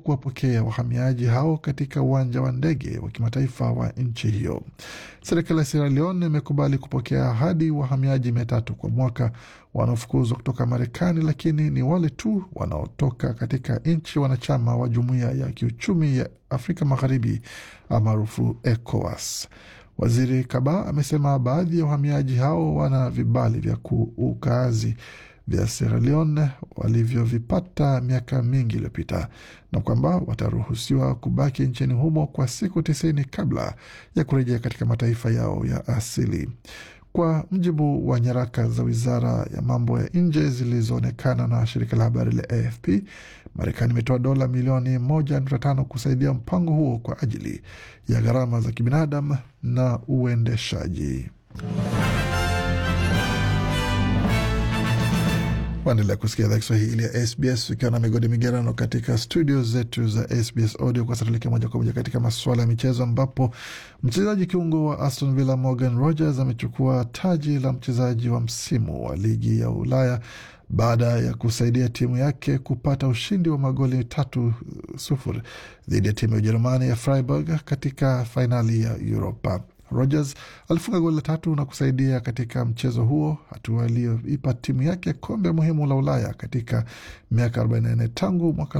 kuwapokea wahamiaji hao katika uwanja wa ndege wa kimataifa wa nchi hiyo. Serikali ya Sierra Leone imekubali kupokea hadi wahamiaji mia tatu kwa mwaka wanaofukuzwa kutoka Marekani, lakini ni wale tu wanaotoka katika nchi wanachama wa Jumuiya ya Kiuchumi ya Afrika Magharibi maarufu ECOWAS. Waziri Kaba amesema baadhi ya wahamiaji hao wana vibali vya ukaazi vya Sierra Leone walivyovipata miaka mingi iliyopita na kwamba wataruhusiwa kubaki nchini humo kwa siku tisini kabla ya kurejea katika mataifa yao ya asili. Kwa mujibu wa nyaraka za wizara ya mambo ya nje zilizoonekana na shirika la habari la AFP, Marekani imetoa dola milioni moja nukta tano kusaidia mpango huo kwa ajili ya gharama za kibinadamu na uendeshaji. Waendelea kusikia idhaa Kiswahili ya SBS ukiwa na migodi migerano katika studio zetu za SBS Audio. Kwa sasa tuelekea moja kwa moja katika masuala ya michezo, ambapo mchezaji kiungo wa Aston Villa Morgan Rogers amechukua taji la mchezaji wa msimu wa ligi ya Ulaya baada ya kusaidia timu yake kupata ushindi wa magoli tatu sufuri dhidi ya timu ya Ujerumani ya Freiburg katika fainali ya Europa. Rogers alifunga goli la tatu na kusaidia katika mchezo huo, hatua iliyoipa timu yake kombe muhimu la Ulaya katika miaka 44 tangu mwaka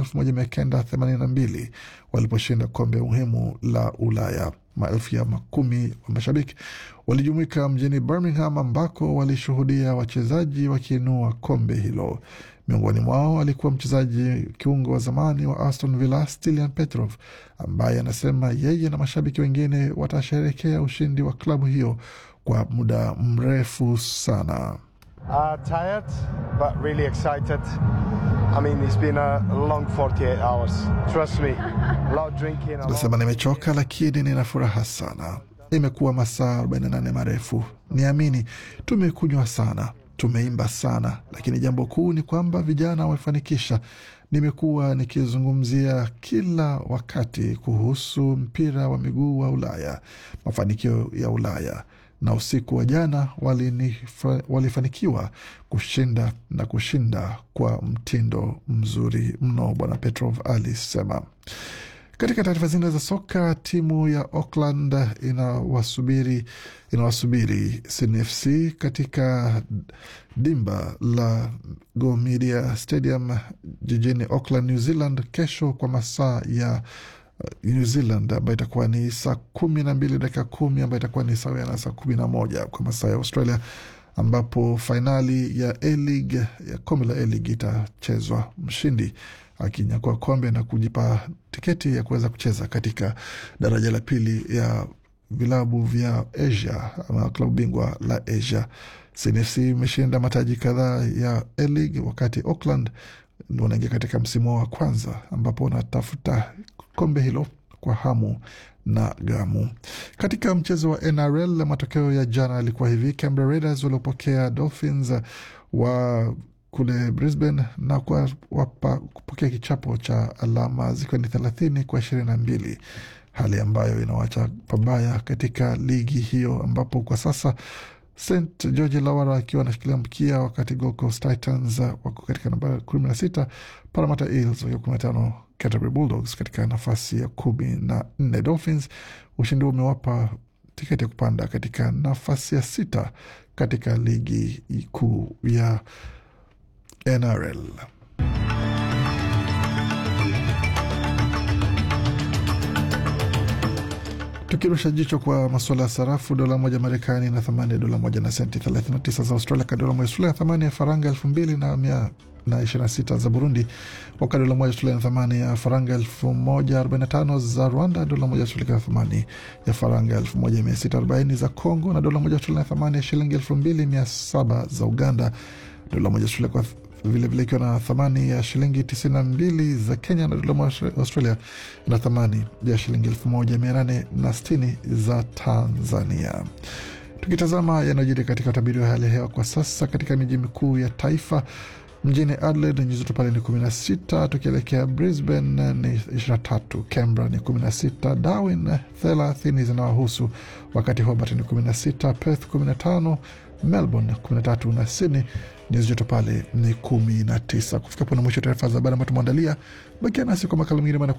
1982 waliposhinda kombe muhimu la Ulaya. Maelfu ya makumi wa mashabiki walijumuika mjini Birmingham ambako walishuhudia wachezaji wakiinua kombe hilo. Miongoni mwao alikuwa mchezaji kiungo wa zamani wa Aston Villa Stilian Petrov, ambaye anasema yeye na mashabiki wengine watasherekea ushindi wa klabu hiyo kwa muda mrefu sana. Uh, tired, but really excited. I mean, it's been a long 48 hours. Trust me. A lot of drinking. a lot- Anasema nimechoka, lakini nina furaha sana. Imekuwa masaa 48 marefu, niamini. Tumekunywa sana, tumeimba sana, lakini jambo kuu ni kwamba vijana wamefanikisha. Nimekuwa nikizungumzia kila wakati kuhusu mpira wa miguu wa Ulaya, mafanikio ya Ulaya na usiku wa jana walinifa- walifanikiwa kushinda na kushinda kwa mtindo mzuri mno, Bwana Petrov alisema. Katika taarifa zingine za soka, timu ya Auckland inawasubiri inawasubiri Sydney FC katika dimba la Go Media Stadium jijini Auckland, New Zealand kesho kwa masaa ya uh, New Zealand ambayo itakuwa ni saa kumi na mbili dakika kumi ambayo itakuwa ni sawia na saa kumi na moja kwa masaa ya Australia ambapo fainali ya A-League ya kombe la A-League itachezwa, mshindi akinyakua kombe na kujipa tiketi ya kuweza kucheza katika daraja la pili ya vilabu vya Asia ama klabu bingwa la Asia. CNFC imeshinda mataji kadhaa ya A-League wakati Auckland wanaingia katika msimu wa kwanza ambapo wanatafuta kombe hilo kwa hamu na gamu. Katika mchezo wa NRL, matokeo ya jana yalikuwa hivi: Canberra Raiders waliopokea Dolphins wa kule Brisbane na kuwapa kupokea kichapo cha alama zikiwa ni thelathini kwa ishirini na mbili hali ambayo inawacha pabaya katika ligi hiyo ambapo kwa sasa St George Lawara akiwa anashikilia mkia, wakati Gold Coast Titans wako katika namba kumi na sita, Parramatta Eels wakiwa kumi na tano, Canterbury Bulldogs katika nafasi ya kumi na nne. Dolphins ushindi huo umewapa tiketi ya kupanda katika nafasi ya sita katika ligi kuu ya NRL. Tukirusha jicho kwa masuala ya sarafu, dola moja Marekani na thamani ya dola moja na senti 39 za Australia, ka dola moja Australia na thamani ya faranga elfu mbili na mia na ishirini na sita za Burundi, wakati dola moja Australia na thamani ya faranga elfu moja arobaini na tano za Rwanda, dola moja Australia na thamani ya faranga elfu moja mia sita arobaini za Congo, na dola moja Australia na thamani ya shilingi elfu mbili mia saba za Uganda, dola moja Australia kwa vilevile ikiwa na thamani ya shilingi 92 za Kenya na dola moja Australia na thamani ya shilingi 1860 za Tanzania. Tukitazama yanayojiri katika utabiri wa hali ya hewa kwa sasa katika miji mikuu ya taifa mjini Adelaide nyuzi joto pale ni 16, tukielekea Brisbane ni 23, Canberra ni 16, Darwin 30 zinawahusu, wakati Hobart ni 16, Perth 15, Melbourne 13 na Sydney nyuzi joto pale ni 19. Kufika pona mwisho taarifa za habari ambayo tumeandalia. Bakia nasi kwa makala mengine